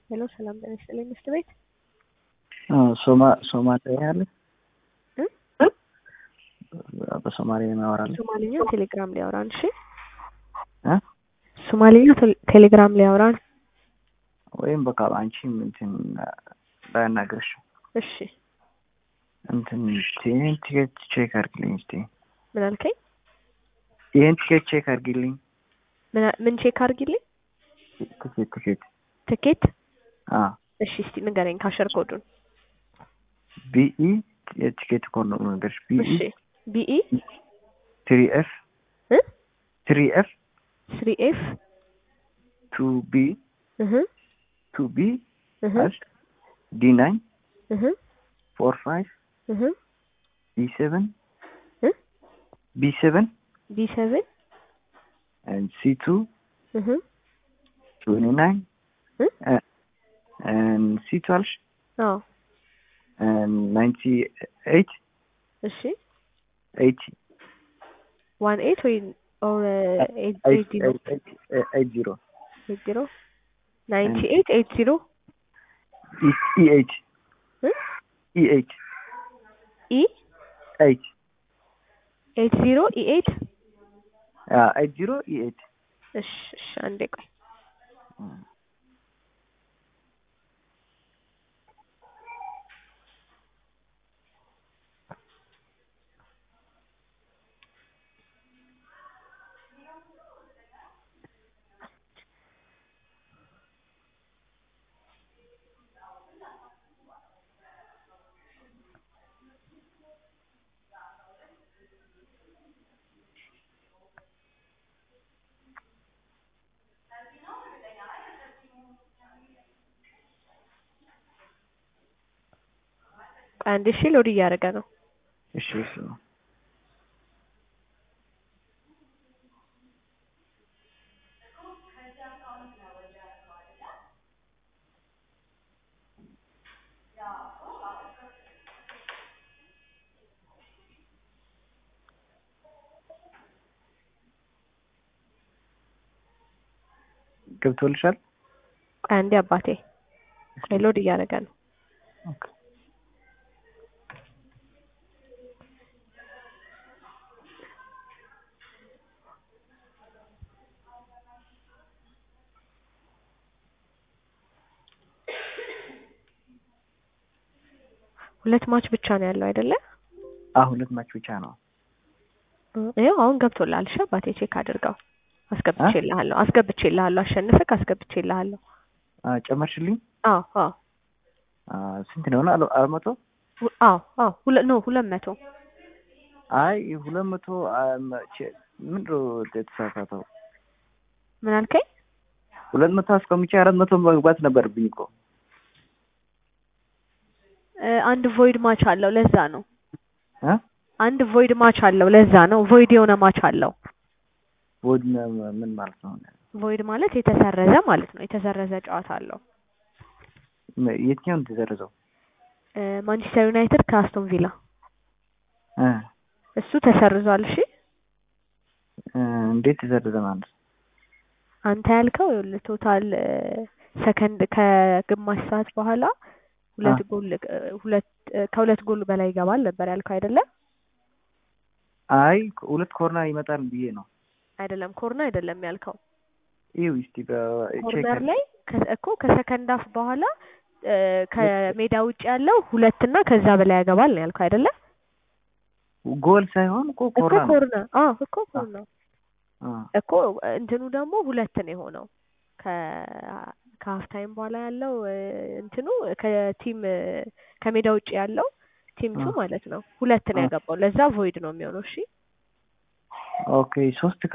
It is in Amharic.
ሄሎ ሰላም ጤና ይስጥልኝ ሚስት ቤት ሶማ ሶማሊያ አለ እ? በሶማሌ እናወራለን። ሶማሊኛ ቴሌግራም ላይ አውራን። እሺ እ? ሶማሊኛ ቴሌ- ቴሌግራም ላይ አውራን። ወይም በቃ አንቺም እንትን ባያናግርሽ እሺ እንትን ይህን ቲኬት ቼክ አድርጊልኝ እስቲ። ምን አልከኝ? ይህን ቲኬት ቼክ አድርጊልኝ። ምን አ- ምን ቼክ አድርጊልኝ? ቲኬት ቲኬት ትኬት አ እሺ እስቲ ንገረኝ ካሸር ኮዱን። ቢኢ የቲኬት ኮድ ነው ነገርሽ። ቢኢ እሺ ቢኢ ትሪ ኤፍ እ ትሪ ኤፍ ስሪ ኤፍ ቱ ቢ እህ ቱ ቢ እህ ዲ ናይን እህ ፎር ፋይቭ እህ ቢ ሰቨን እ ቢ ሰቨን ቢ ሰቨን and C two እህ twenty nine እ and C twelve አዎ and ninety eight እሺ eighty ዋን ኤት ወይ ኦር ኤት eight ዜሮ eight eight eight zero ኤት ዜሮ ናይንቲ ኤት ኤት ዜሮ E E eight እ E eight ኢ eight ኤት ዜሮ ኢ ኤት uh eight zero E eight እሺ እሺ አንዴ ቆይ ቆይ አንዴ እሺ ሎድ እያደረገ ነው እሺ እሺ ገብቶልሻል? ቆይ አንዴ አባቴ ቆይ ሎድ እያደረገ ነው ኦኬ ሁለት ማች ብቻ ነው ያለው አይደለ አ ሁለት ማች ብቻ ነው። ይኸው አሁን ገብቶልሃል እሺ አባቴ ቼክ አድርገው አስገብቼልሃለሁ አስገብቼልሃለሁ አሸንፈክ አስገብቼልሃለሁ አ ጨመርሽልኝ? አዎ አዎ አ ስንት ነው? አለ- አራት መቶ ሁ- አዎ አዎ ሁለት ነው ሁለት መቶ አይ ሁለት መቶ አ፣ መ- ቼ- ምንድን ነው የተሳሳተው? ምን አልከኝ ሁለት መቶ አስቀምጬ አራት መቶ መግባት ነበረብኝ እኮ። እ፣ አንድ ቮይድ ማች አለው ለዛ ነው እ አንድ ቮይድ ማች አለው ለዛ ነው ቮይድ የሆነ ማች አለው ወድ ምን ማለት ነው? ቮይድ ማለት የተሰረዘ ማለት ነው የተሰረዘ ጨዋታ አለው ም- የትኛው ነው የተዘረዘው? እ፣ ማንቸስተር ዩናይትድ ከአስቶን ቪላ እ እሱ ተሰርዟል እሺ እ፣ እንዴት ተዘረዘ ማለት ነው? አንተ ያልከው ይኸውልህ ቶታል ሰከንድ ከግማሽ ሰዓት በኋላ ሁለት አ። ጎል እ፣ ሁለት እ፣ ከሁለት ጎል በላይ ይገባል ነበር ያልከው አይደለ? አይ ሁለት ኮርና ይመጣል ብዬ ነው። አይደለም ኮርና አይደለም ያልከው ይኸው እስቲ በቼክ ኮርነር ላይ ከ- እኮ ከሰከንድ አፍ በኋላ እ፣ ከሜዳ ውጭ ያለው ሁለት እና ከዛ በላይ ያገባል ነው ያልከው አይደለ? ጎል ሳይሆን እኮ እኮ ኮርና ነው። ኮርና አዎ እኮ ኮርና አ፣ እኮ እንትኑ ደግሞ ሁለት ነው የሆነው ከ ከሀፍ ታይም በኋላ ያለው እ፣ እንትኑ ከቲም እ፣ ከሜዳ ውጭ ያለው ቲም ቱ አ። ማለት ነው ሁለት ነው አ። ያገባው ለዛ ቮይድ ነው የሚሆነው እሺ ኦኬ ሶስት